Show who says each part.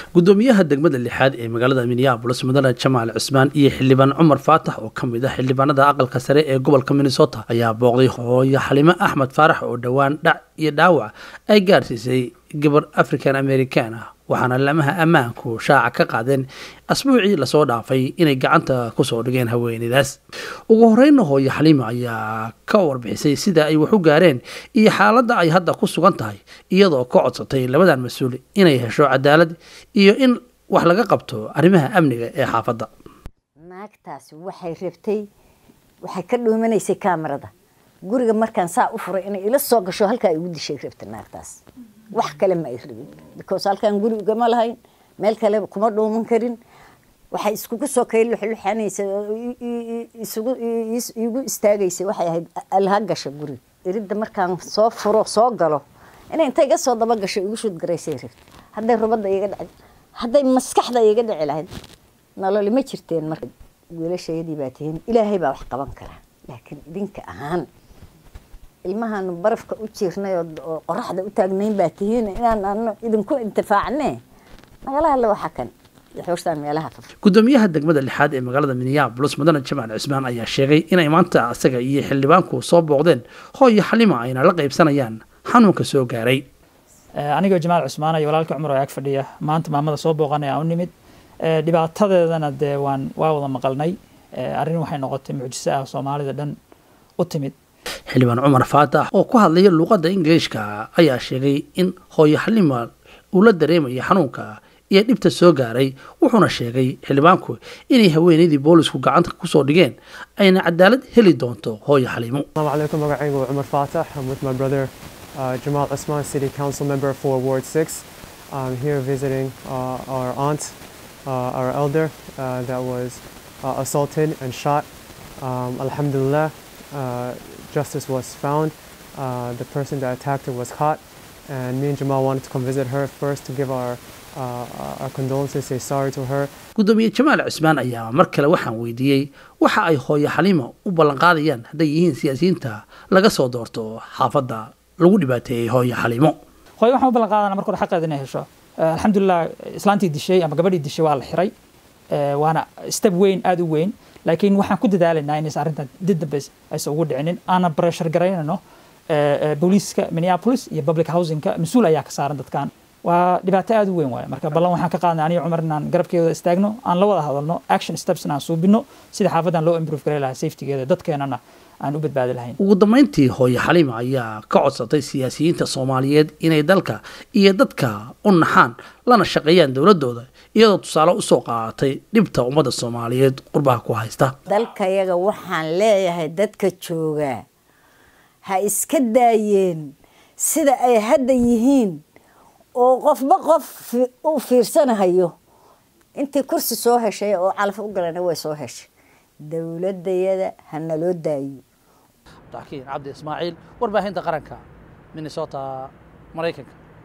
Speaker 1: gudoomiyaha degmada lixaad ee magaalada minneabolis mudane jamaal cismaan iyo xildhibaan cumar faatax oo ka mid ah xildhibaanada aqalka sare ee gobolka minnesota ayaa booqday hooyo xalimo axmed faarax oo dhowaan dhac iyo dhaawac ay gaarsiisay gabar african american ah waxaana lamaha ammaanku shaaca ka qaadeen asbuucii lasoo dhaafay inay gacanta kusoo dhigeen haweeneydaas ugu horeyna hooyo xaliima ayaa ka warbixisay sida ay wax u gaareen iyo xaaladda ay hadda ku sugan tahay iyadoo ka codsatay labadan mas-uul inay hesho cadaalad iyo in wax laga qabto arrimaha amniga ee xaafadda
Speaker 2: naagtaasi waxay rabtay waxay ka dhuumanaysay kaamarada guriga markaan saa u furay inay ila soo gasho halkaa igu dishay rabta naagtaas wax kale ma ay rabin because halkaan guri ugama lahayn meel kale kuma dhuuman karin waxay iskugu soo kay luxluxanaysa isugu igu istaagaysa waxay ahayd alha gasha guriga iridda markaan soo furo soo galo inay inta iga soo daba gasho igu shud garaysay rabta hadday rubadda iga dhaci hadday maskaxda iga dhici lahayd nololi ma jirteen marka wiilashayadii baa tihiin ilaahay baa wax qaban kara laakiin idinka ahaan ilmahaanu barafka u jiirnay oo qoraxda u taagnayn baa tihiin inaan ano idinku intifaacne nagala hadla waxa kan xoostaan meelaha faf
Speaker 1: gudoomiyaha degmada lixaad ee magaalada minneabolis mudane jamaal cismaan ayaa sheegay inay maanta asaga iyo xildhibaanku soo booqdeen hooyo xalima ayna la qaybsanayaan xanuunka soo gaaray
Speaker 3: anigoo jamaal cusmaan iyo walaalka cumar oo ag fadhiya maanta maamada soo booqanay aan u nimid dhibaatadeedana dee waan waa wada maqalnay arrin waxay noqotay mucjiso ah soomaalida dhan u timid
Speaker 1: xildhibaan cumar faatax oo ku hadlaya luuqadda ingiliishka ayaa sheegay in hooyo xalima uu la dareemayo xanuunka iyo dhibta soo gaaray wuxuuna sheegay xildhibaanku inay haweeneydii boolisku gacanta kusoo dhigeen ayna cadaalad heli doonto hooyo xaliimo
Speaker 4: Assalamu alaikum magacaygu waa Umar Fatah. I'm with my brother uh, Jamal Usman, City Council member for Ward 6. I'm here visiting uh, our aunt, uh, our elder uh, that was uh, assaulted and shot. Um, Alhamdulillah, uh, justice was found. Uh, the person that attacked her was caught. And me and Jamal wanted to come visit her first to give our, uh, our condolences, say sorry to her.
Speaker 1: gudoomiye jamaal cismaan ayaa mar kale waxaan weydiiyey waxa ay hooyo xaliima u ballanqaadayaan hadday yihiin siyaasiyiinta laga soo doorto xaafadda lagu dhibaateeyey hooyo xaliimo
Speaker 3: hooyo waxaan u ballan qaadana marka hore xaqeeda inay hesho alxamdulilah islaantii dishay ama gabadhii dishay waa la xiray waana step weyn aada u weyn laakiin waxaan ku dadaalaynaa inaysan arrintan dib dambe aysan ugu dhicinin aanan pressure garaynano booliiska minneapolis iyo public housingka mas-uul ayaa ka saaran dadkan waa dhibaato aada u weyn waaye marka ballan waxaan ka qaadnay aniga cumar inaan garabkeeda istaagno aan la wada hadalno action steps aan suubino sida xaafadan loo improve garay lahaa safetygeeda dadkeenana aan u badbaadi lahayn
Speaker 1: ugu dambeyntii hooyo xaliima ayaa ka codsatay siyaasiyiinta soomaaliyeed inay dalka iyo dadka u naxaan lana shaqeeyaan dowladooda iyadoo tusaale usoo qaadatay dhibta ummadda soomaaliyeed qurbaha ku haysta
Speaker 2: dalkayaga waxaan leeyahay dadka joogaa ha iska daayeen sida ay hadda yihiin oo qofba qof u fiirsanahayo intii kursi soo heshay oo calaf u galana way soo heshay dowladayada ha naloo daayo
Speaker 1: cabdi ismaaciil warbaahinta qaranka minnesota maraykanka